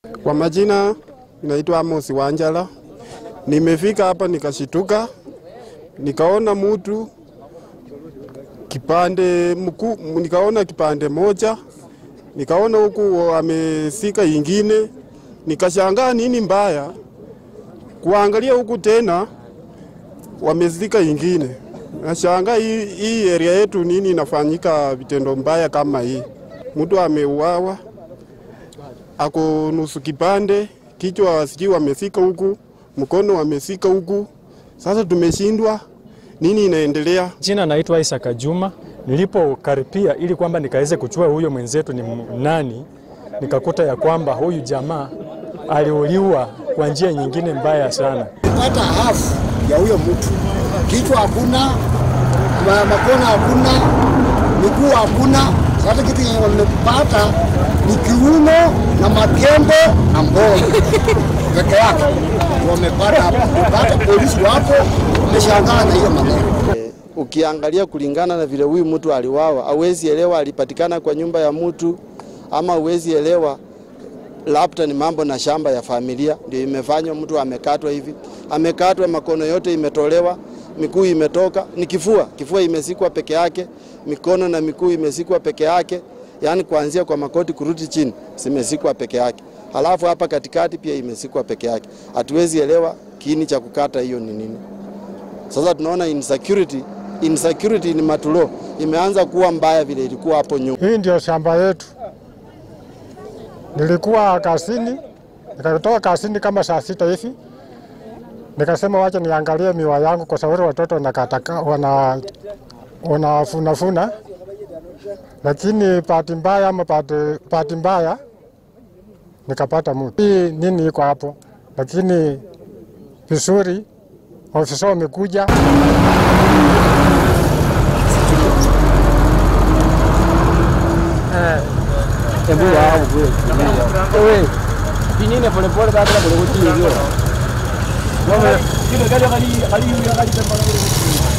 Kwa majina naitwa Amos Wanjala. Nimefika hapa nikashituka, nikaona mutu kipande mkuu, nikaona kipande moja, nikaona huku amesika ingine, nikashangaa nini mbaya. Kuangalia huku tena wamezika ingine, nashangaa hii, hii area yetu nini inafanyika vitendo mbaya kama hii. Mtu ameuawa ako nusu kipande, kichwa sijui wamesika huku, mkono wamesika huku. Sasa tumeshindwa nini inaendelea. Jina naitwa Isaka Juma. Nilipokaripia ili kwamba nikaweze kuchua huyo mwenzetu ni nani, nikakuta ya kwamba huyu jamaa aliuliwa kwa njia nyingine mbaya sana. Pata hafu ya huyo mtu, kichwa hakuna, ma- makono hakuna, miguu hakuna. Sasa kitu yenye wamepata ni kiuno na makembe na mbono peke yake wamepata hapa. Pata polisi wapo wameshangaa na hiyo maneno. Ukiangalia kulingana na vile huyu mtu aliwawa, hauwezi elewa alipatikana kwa nyumba ya mtu ama hauwezi elewa labda ni mambo na shamba ya familia ndio imefanywa mtu amekatwa hivi. Amekatwa, makono yote imetolewa, miguu imetoka, ni kifua, kifua imesikwa peke yake, mikono na miguu imesikwa peke yake, yaani kuanzia kwa makoti kurudi chini zimesikwa peke yake, halafu hapa katikati pia imesikwa peke yake. Hatuwezi elewa kiini cha kukata hiyo ni nini. Sasa tunaona insecurity, insecurity ni matulo imeanza kuwa mbaya vile ilikuwa hapo nyuma. Hii ndio shamba yetu. Nilikuwa kasini, nikatoka kasini kama saa sita hivi, nikasema wacha niangalie miwa yangu kwa sababu watoto wanakataka wana wanafunafuna, lakini bahati mbaya ama bahati- bahati mbaya nikapata mtu. Hii nini iko hapo, lakini vizuri ofisa wamekuja Pinine polepole kabla kule kutii hiyo. Kile gari kali kali kali